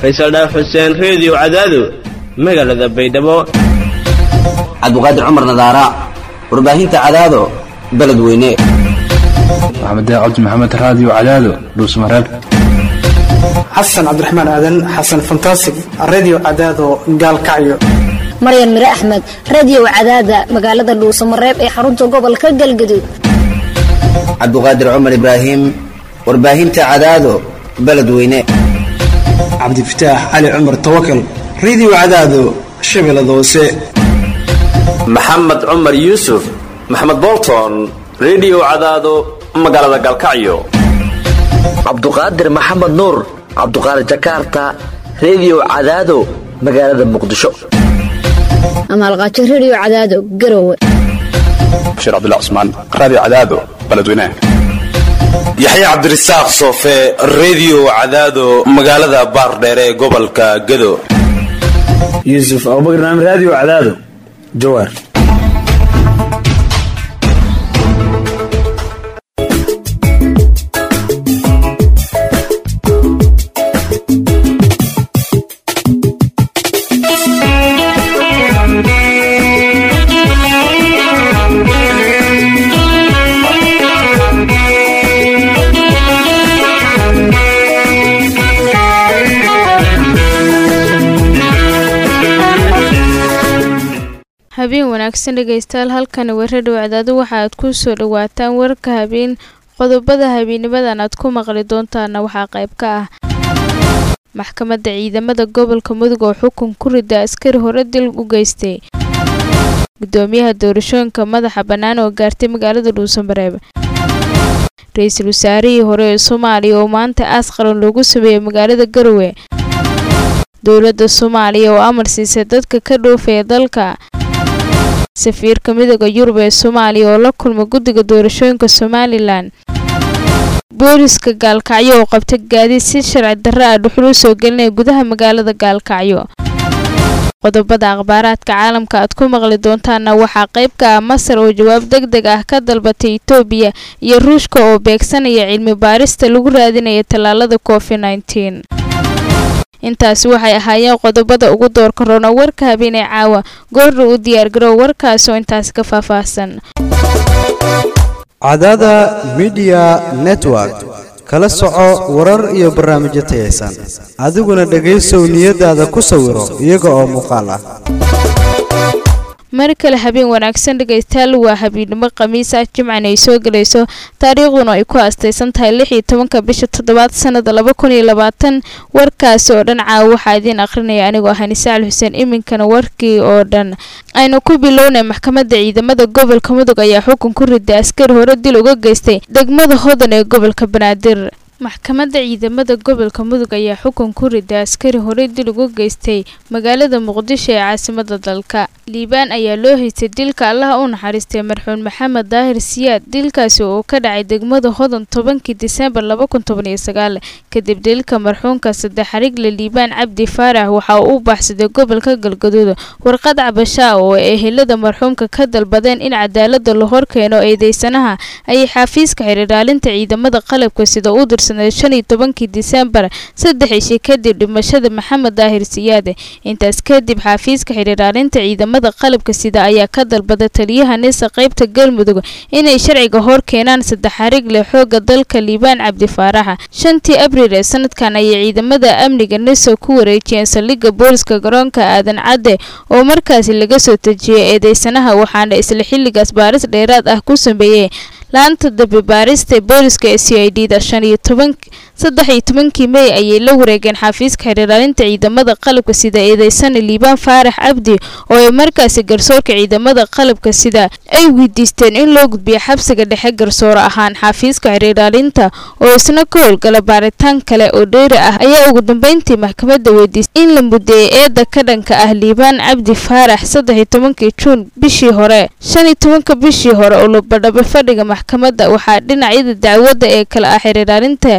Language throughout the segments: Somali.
faysal dhaaf xuseen reediyo cadaado magaalada baydhabo cabdiqaadir cumar nadaara warbaahinta cadaado beledweyne maxamed cabdi maxamed raadiyo cadaado dhuusmareeb xasan cabdiraxmaan aadan xasan fantasig redio cadaado gaalkacyo maryan mire axmed radiyow cadaada magaalada dhuusamareeb ee xarunta gobolka galgaduud cabdiqaadir cumar ibraahim warbaahinta cadaado beledweyne cabdifataax cali cumar tawakal redio cadaado shabeellada hoose maxamed cumar yuusuf maxamed bolton redio cadaado magaalada galkacyo cabduqaadir maxamed nuur cabduqaadir jakarta redio cadaado magaalada muqdisho amaalqaajo rediyo cadaado garowe bashiir cabdullah cusmaan raadiyo cadaado beledweynaha yaxya cabdirasaaq soofe redio cadaado magaalada baardheere ee gobolka gado yuusuf abubakar naam raadiyo cadaado jawaar habeen wanaagsan dhegaystayaal halkani weeradhow cadaado waxa aad ku soo dhawaataan warka habeen qodobada habeenimadan aad ku maqli doontaana waxaa qayb ka ah maxkamadda ciidamada gobolka mudug oo xukun ku rida askari hore dil u geystay gudoomiyaha doorashooyinka madaxa bannaan oo gaartay magaalada dhuusamareeb ra-iisul wasaarihii hore ee soomaaliya oo maanta aas qaran loogu sameeyey magaalada garowe dowladda soomaaliya oo amar siisay dadka ka dhoofaya dalka safiirka midooda yurub ee soomaaliya oo la kulma guddiga doorashooyinka somalilan booliska gaalkacyo oo qabta gaadiid si sharci darro ah dhuxul u soo gelinaya gudaha magaalada gaalkacyo qodobada akhbaaraadka caalamka aad ku maqli doontaana waxaa qayb ka ah masar oo jawaab deg deg ah ka dalbatay etoobiya iyo ruushka oo beegsanaya cilmi baarista lagu raadinaya tallaalada covid nteen intaasi waxay ahaayeen qodobada ugu doorka roona warka habeenee caawa goorna u diyaargarow warkaas oo intaasi ka faahfaahsan cadaada midiya network kala soco warar iyo barnaamijyo tayaysan adiguna dhegaysow niyadaada ku sawiro iyaga oo muuqaal ah mar kale habeen wanaagsan dhegaystayaal waa habeennimo khamiis ah jimcan ay soo gelayso taariikhduna ay ku aastaysan tahay lix iyo tobanka bisha toddobaad sanada laba kun iyo labaatan warkaasi oo dhan caawa waxaa idiin akhrinaya anigoo ah nisaal xuseen iminkana warkii oo dhan aynu ku bilownay maxkamadda ciidamada gobolka mudug ayaa xukun ku riday askari hore dil uga geystay degmada hodan ee gobolka banaadir maxkamadda ciidamada gobolka mudug ayaa xukun ku riday askari horey dil uga geystay magaalada muqdisho ee caasimada dalka liibaan ayaa loo haystay dilka allaha u naxariistay marxuun maxamed daahir siyaad dilkaasi oo ka dhacay degmada hodan tobankii diseembar laba kun toban iyo sagaal kadib dilka marxuunka saddex xarigle liibaan cabdi faarax waxa uu u baxsaday gobolka galgaduud warqad cabashaa oo ehelada marxuumka ka dalbadeen in cadaalada la horkeeno eedeysanaha ayay xafiiska xiriiraalinta ciidamada qalabka sida u dirsan shan iyo tobankii diseembar saddex ishi kadib dhimashada maxamed daahir siyaade intaas kadib xafiiska xiriiraalinta ciidamada qalabka sida ayaa ka dalbada taliyaha nisa qaybta galmudug inay sharciga hor keenaan saddex xarig leh xooga dalka liibaan cabdi faaraxa shantii abriil ee sanadkan ayay ciidamada amniga nisa ku wareejiyeen saldhigga booliska garoonka aadan cadde oo markaasi laga soo tejiyay eedeysanaha waxaana isla xilligaas baaris dheeraad ah ku sameeyey laanta dambe baarista booliska ee c i d da shan iyo toban saddex iyo tobankii mey ayay la wareegeen xafiiska xiriiraalinta ciidamada qalabka sida eedeysana liibaan faarax cabdi oo ay markaasi garsoorka ciidamada qalabka sida ay weydiisteen in loo gudbiyo xabsiga dhexe garsoore ahaan xafiiska xiriiraalinta oo isna ka howlgala baaritaan kale oo dheeri ah ayaa ugu dambeyntii maxkamadda weydiistay in la mudeeyay eedda ka dhanka ah liibaan cabdi faarax saddex iyo tobankii juun bishii hore shan iyo tobanka bishii hore oo labadhabe fadhiga maxkamadda waxaa dhinacyada dacwadda ee kale ah xiriiraalinta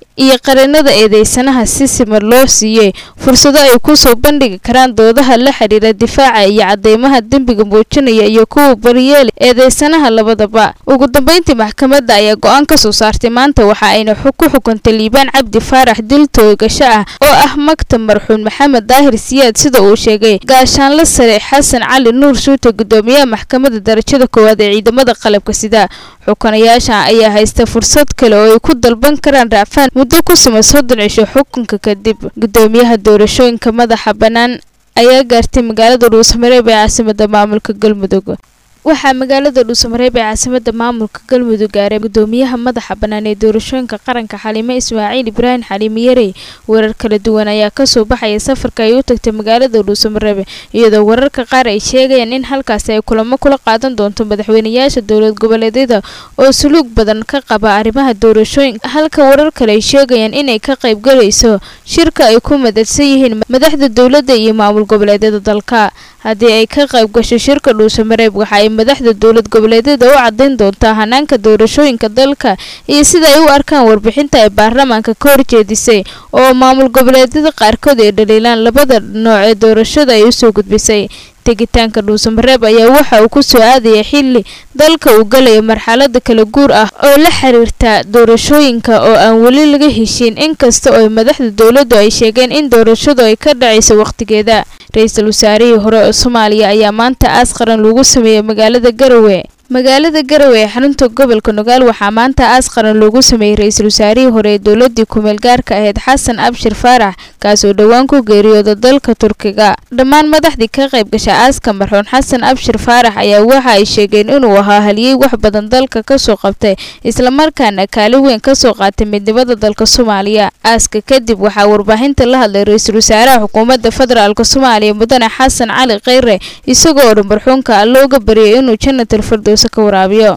iyo qareenada eedeysanaha si siman loo siiyey fursado ay kusoo bandhigi karaan doodaha la xidhiira difaaca iyo cadeymaha dembiga muujinaya iyo kuwa bariyeeli eedeysanaha labadaba ugu dambeyntii maxkamadda ayaa go-aan ka soo saartay maanta waxa ayna ku xukuntay liibaan cabdi faarax dil toogasho ah oo ah maktab marxuun maxamed daahir siyaad sida uu sheegay gaashaanla sare xasan cali nuur shuute gudoomiyaha maxkamadda darajada koowaad ee ciidamada qalabka sida xukanayaasha ayaa haysta fursad kale oo ay ku dalban karaan raacfaan muddo ku siman soddon cisho xukunka kadib gudoomiyaha doorashooyinka madaxa bannaan ayaa gaartay magaalada dhuusamareeb ee caasimada maamulka galmudug waxaa magaalada dhuusamareeb ee caasimada maamulka galmudug gaaray gudoomiyaha madaxa bannaan ee doorashooyinka qaranka xaliime ismaaciil ibraahim xaliime yarey warar kala duwan ayaa kasoo baxaya safarka ay u tagtay magaalada dhuusamareeb iyadoo wararka qaar ay sheegayaan in halkaasi ay kulamo kula qaadan doonto madaxweynayaasha dowlad goboleedyada oo suluug badan ka qaba arrimaha doorashooyinka halka warar kale ay sheegayaan inay ka qaybgalayso shirka ay ku madadsan yihiin madaxda dowladda iyo maamul goboleedyada dalka haddii ay ka qayb gasho shirka dhuusamareeb waxa ay madaxda dowlad goboleedyada u cadayn doontaa hanaanka doorashooyinka dalka iyo sida ay u arkaan warbixinta ay baarlamaanka ka horjeedisay oo maamul goboleedyada qaarkood ay dhaliilaan labada nooc ee doorashada ay usoo gudbisay tegitaanka dhuusamareeb ayaa waxa uu ku soo aadaya xilli dalka uu galaya marxalada kala guur ah oo la xiriirta doorashooyinka oo aan weli laga heshiin inkasta oo madaxda dowladdu ay sheegeen in doorashadu ay ka dhacayso wakhtigeeda ra-iisul wasaarihii hore ee soomaaliya ayaa maanta aas qaran lagu sameeyey magaalada garowe magaalada garowe ee xarunta gobolka nugaal waxaa maanta aas qaran loogu sameeyey ra-iisul wasaarihii hore ee dowladii kumeel gaarka ahayd xasan abshir faarax kaasoo dhowaan ku geeriyooda dalka turkiga dhammaan madaxdii ka qayb gasha aaska marxuun xasan abshir faarax ayaa waxa ay sheegeen inuu ahaa haliyey wax badan dalka kasoo qabtay islamarkaana kaalin weyn kasoo qaatay midnimada dalka soomaaliya aaska kadib waxaa warbaahinta la hadlay ra-iisul wasaaraha xukuumadda federaalk soomaaliya mudane xasan cali kheyre isagoo dhan marxuunka alla uga baryay inuu jannatal firdows ra-iisul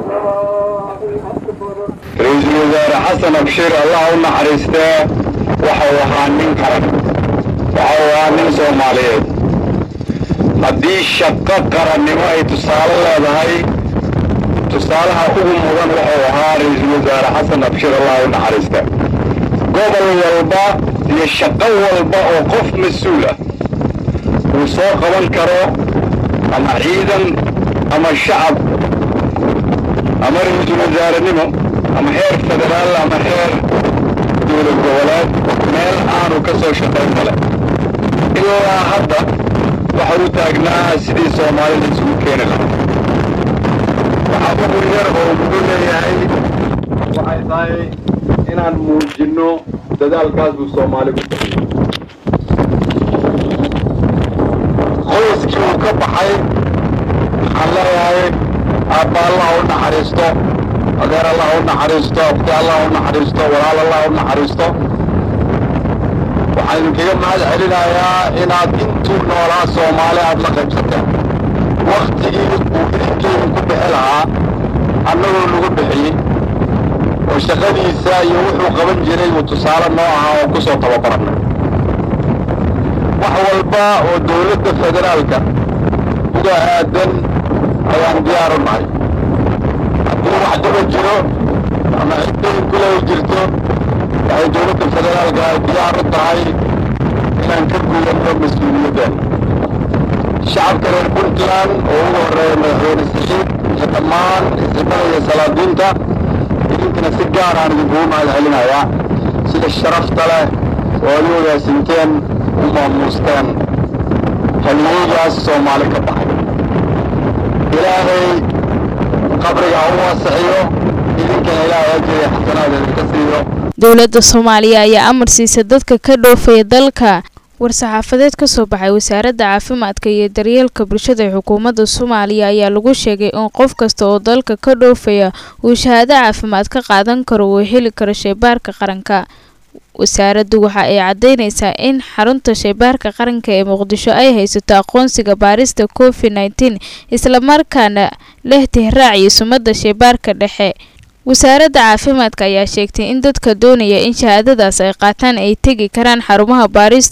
wasaare xasan abshir allah u naxariistee waxau ahaa nin qaran waxau ahaa nin soomaaliyeed haddii shaqo qarannimo ay tusaale leedahay tusaalaha ugu mudan wuxuu ahaa ra-iisul wasaare xasan abshir allah u naxariiste gobol walba iyo shaqo walba oo qof mas-uul ah uu soo qaban karo ama ciidan ama shacab ama ra-iisul wasaarenimo ama heer federaal ama heer dowlad goboleed meel aanu ka soo shaqayn male ilaa hadda waxa u taagnaa sidii soomaalida isugu keeni lahaa waxa ugu yar oo muxuu leeyahay waxay tahay inaan muujinno dadaalkaas buu soomaali ku bixiyo qoyskii uu ka baxay waxaan leeyahay aabba allah u naxariisto adeer allah u naxariisto abti allah u naxariisto walaal allah u naxariisto waxaan idinkaga mahad celinayaa inaad intuu noolaa soomaali aad la qaybsateen wakhtigii uu idinkeedin ku bixi lahaa annagoo nagu bixiyey oo shaqadiisa iyo wuxuu qaban jiray uu tusaale noo ahaa oo ku soo tababarannay wax walba oo dowladda federaalka uga aadan ayaan diyaar u nahay haddii wax dhiba jiro ama ciddayn kulay jirto waxay dowladda federaalka diyaar u tahay inaan ka guudanno mas-uuliyaddan shacabka reer puntland oo ugu horreeya madaxweyne saxiid iyo dhammaan isimada iyo salaadiinta idinkana si gaar aan idinkugu mahad celinayaa sida sharafta leh oo ad u ogaasinteen u maamuusteen haliyeygaas soomaali ka baxay ilaahay qabriga ha u waasaxiyo idinkana ilaahay ajriya xasanaad idinka siiyo dowladda soomaaliya ayaa amar siisa dadka ka dhoofaya dalka war-saxaafadeed ka soo baxay wasaaradda caafimaadka iyo daryeelka bulshada ee xukuumadda soomaaliya ayaa lagu sheegay in qof kasta oo dalka ka dhoofaya uu shahaado caafimaad ka qaadan karo uu heli karo shaybaarka qaranka wasaaraddu waxa ay caddaynaysaa in xarunta shaybaarka qaranka ee muqdisho ay haysato aqoonsiga baarista covid nneteen islamarkaana leh tihraac iyo sumadda shaybaarka dhexe wasaaradda caafimaadka ayaa sheegtay in dadka doonaya in shahaadadaas ay qaataan ay tegi karaan xarumaha baarista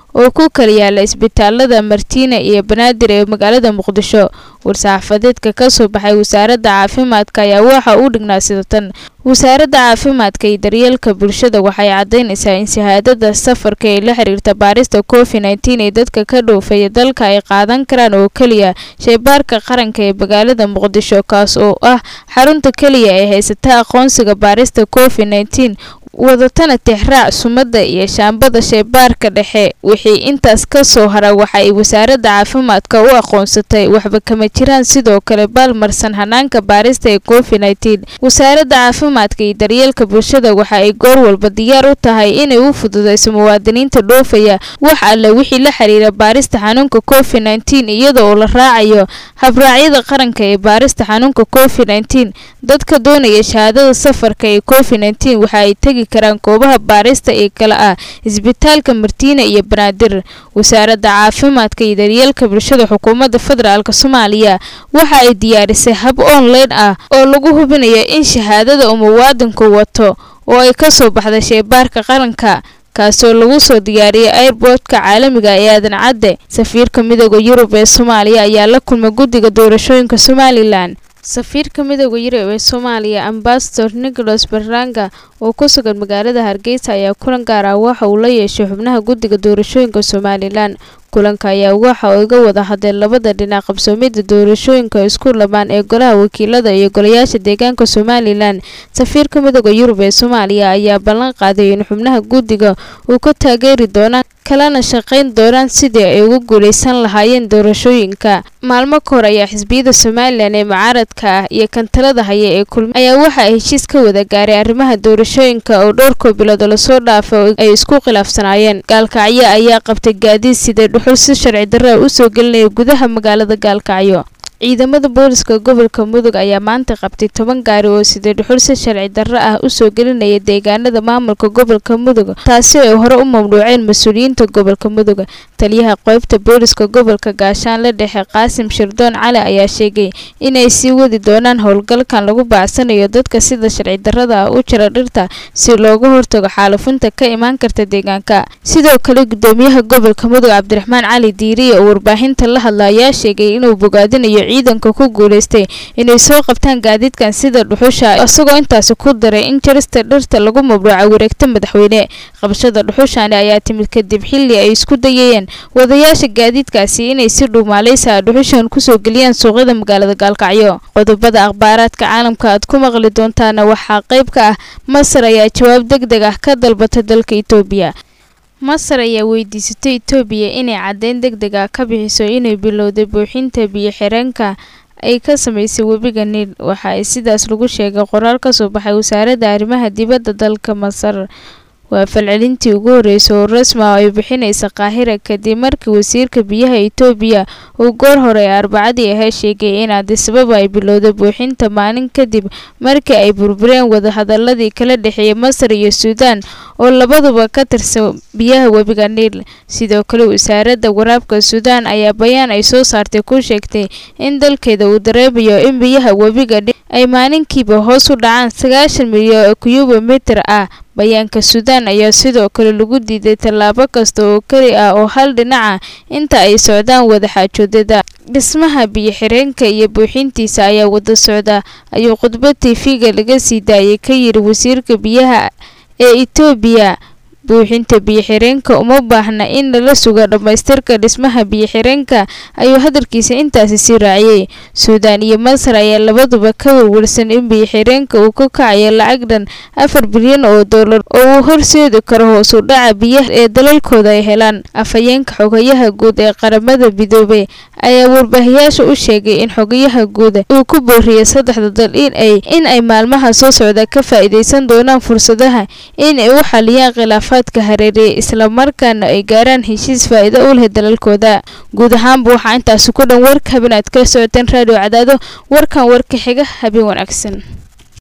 oo ku kala yaala isbitaalada martiina iyo banaadir ee magaalada muqdisho war-saxaafadeedka ka soo baxay wasaaradda caafimaadka ayaa waxa uu dhignaa sida tan wasaaradda caafimaadka iyo daryeelka bulshada waxay caddaynaysaa in shahaadada safarka ee la xiriirta baarista covid nteen ee dadka ka dhoofaya dalka ay qaadan karaan oo keliya shaybaarka qaranka ee magaalada muqdisho kaas oo ah xarunta keliya ee haysata aqoonsiga baarista covid nteen wadatana tixraac sumadda iyo shaambada shaybaarka dhexe wixii intaas ka soo hara waxa ay wasaaradda caafimaadka u aqoonsatay waxba kama jiraan sidoo kale baalmarsan hanaanka baarista ee covid nteen wasaaradda caafimaadka iyo daryeelka bulshada waxa ay goor walba diyaar u tahay inay u fududeyso muwaadiniinta dhoofaya wax alle wixii la xiriira baarista xanuunka covid nteen iyada oo la raacayo habraacyada qaranka ee baarista xanuunka covid nteen dadka doonaya shahaadada safarka ee covid nteen waxa ay tegi karaan goobaha baarista ee kale ah isbitaalka martiina iyo banaadir wasaaradda caafimaadka iyo daryeelka bulshada xukuumadda federaalk soomaaliya waxa ay diyaarisay hab online ah oo lagu hubinayo in shahaadada uu muwaadinku wato oo ay ka soo baxday shaybaarka qaranka kaasoo lagu soo diyaariyay airboodka caalamiga ee aadan cadde safiirka midooda yurub ee soomaaliya ayaa la kulmay guddiga doorashooyinka somalilan safiirka midooda yurub ee soomaaliya ambasador nicholas barranga oo ku sugan magaalada hargeysa ayaa kulan gaar ah waxa uu la yeeshay xubnaha guddiga doorashooyinka somalilan kulanka ayaa waxa uga wada hadleen labada dhinac qabsoomida doorashooyinka isku lamaan ee golaha wakiilada iyo golayaasha deegaanka somalilan safiirka midooda yurub ee soomaaliya ayaa ballan qaaday in xubnaha guddiga uu ka taageeri doonaan kalena shaqayn doonaan sidii ay ugu guuleysan lahaayeen doorashooyinka maalmo ka hor ayaa xisbiyada somalilan ee mucaaradka ah iyo kantalada haya ee kulmi ayaa waxa ay heshiis ka wada gaaray arrimaha doorashooyinka oo dhowrkoo bilood lasoo dhaafay ay isku khilaafsanaayeen gaalkacyo ayaa qabtay gaadiid sidee dhuxul si sharci darra usoo gelinaya gudaha magaalada gaalkacyo ciidamada booliska gobolka mudug ayaa maanta qabtay toban gaari oo sidee dhuxul si sharci darro ah usoo gelinaya deegaanada maamulka gobolka mudug taasi oo ay hore u mamnuuceen mas-uuliyiinta gobolka mudug taliyaha qeybta booliska gobolka gaashaanle dhexe qaasim shirdoon cali ayaa sheegay inay sii wadi doonaan howlgalkan lagu baacsanayo dadka sida sharci darrada ah u jira dhirta si looga hortago xaalufinta ka imaan karta deegaanka sidoo kale gudoomiyaha gobolka mudug cabdiraxmaan cali diiriye oo warbaahinta la hadla ayaa sheegay inuu bogaadinayo ciidanka ku guuleystay inay soo qabtaan gaadiidkan sida dhuxusha isagoo intaasi ku daray in jarista dhirta lagu mabruuca wareegta madaxweyne qabashada dhuxushani ayaa timid kadib xilli ay isku dayayeen wadayaasha gaadiidkaasi inay si dhuumaaleysa dhuxushan kusoo geliyaan suuqyada magaalada gaalkacyo qodobada akhbaaraadka caalamka aad ku maqli doontaana waxaa qayb ka ah masar ayaa jawaab deg deg ah ka dalbata dalka itoobiya masar ayaa weydiisatay itoobiya inay caddeyn deg deg ah ka bixiso inay bilowday buuxinta biyo xireenka ay ka samaysay webiga niil waxa ay sidaas lagu sheegay qoraal ka soo baxay wasaaradda arrimaha dibadda dalka masar waa falcelintii ugu horreysay oo rasmi ah ay bixinaysa qaahira kadib markii wasiirka biyaha itoobiya uu goor hore ee arbacadii ahaa sheegay in adisababa ay bilowday buuxinta maalin kadib markii ay burbureen wadahadaladii kala dhexeeyay masar iyo suudaan oo labaduba ka tirsan biyaha webiga niil sidoo kale wasaaradda waraabka suudaan ayaa bayaan ay soo saartay ku sheegtay in dalkeeda uu dareemayo in biyaha webiga niil ay maalinkiiba hoos u dhacaan sagaashan milyan oo kiyubomitir ah bayaanka suudaan ayaa sidoo kale lagu diiday tallaabo kasta oo keli ah oo hal dhinaca inta ay socdaan wadaxaajoodada dhismaha biyo xireenka iyo buuxintiisa ayaa wada socda ayuu khudbad tv-ga laga sii daayay ka yiri wasiirka biyaha ee itoobiya buuxinta biyo-xireenka uma baahna in lala sugo dhammaystirka dhismaha biyo-xireenka ayuu hadalkiisa intaasi sii raaciyey suudaan iyo masar ayaa labaduba ka warwarsan in biyo-xireenka uu ka kacayo lacag dhan afar bilyan oo dollar oo uu horseedi karo hoos u dhaca biyaha ee dalalkooda ay helaan afhayeenka xogayaha guud ee qaramada midoobay ayaa warbaahiyaasha u sheegay in xogayaha guud uu ku booriyay saddexda dal inay in ay maalmaha soo socda ka faa'iidaysan doonaan fursadaha in ay u xaliyaan khilaafaadka hareeriyay islamarkaana ay gaaraan heshiis faa'iido u leh dalalkooda guud ahaanba waxaa intaasi ku dhan warka habeen aad kala socoteen raadiyo cadaado warkan warka xiga habeen wanaagsan